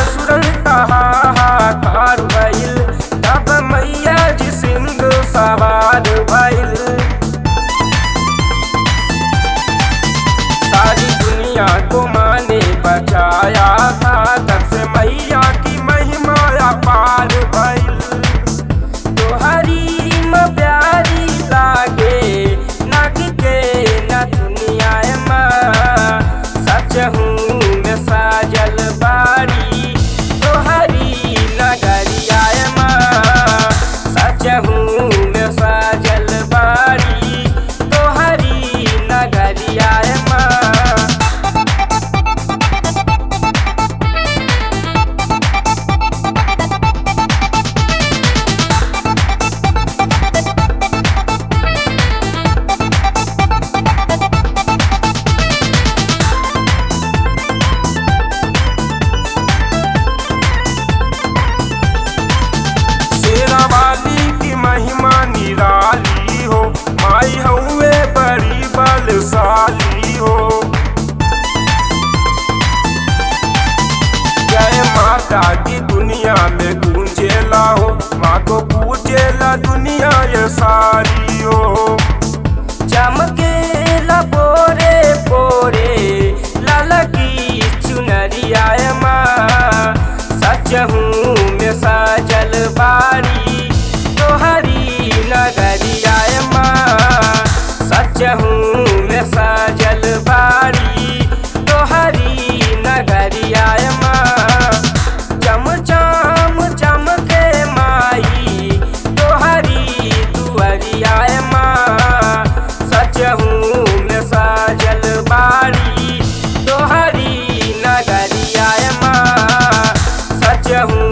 असुरन हाहाकार भइल तब मैया जी सिंधु सवार भइल सारी दुनिया को माँ ने बचाया था तब से मैया की महिमा अपार भइल तोहरी म प्यारी लागे नग के न दुनिया माँ सच हूँ मैं साजल बारी तोहरी नगरिया माँ सच हूँ मैं साजल बारी तोहरी नगरिया माँ शेरा वाली की महिमा निराली हो माई हुए बड़ी बलशाली हो जय माता की दुनिया में गूंजेला हो माँ को पूजेला दुनिया ये सारी हो चमकेला पोरे पोरे लाला की चुनरिया माँ सच हूँ मैं साजल बारी तोहरी नगरिया माँ सच हूँ मैं साजल बारी तोहरी नगरिया माँ चम चम चमके माई तोहरी दुअरिया माँ सच हूँ मैं साजल बारी तोहरी नगरिया माँ सच हूँ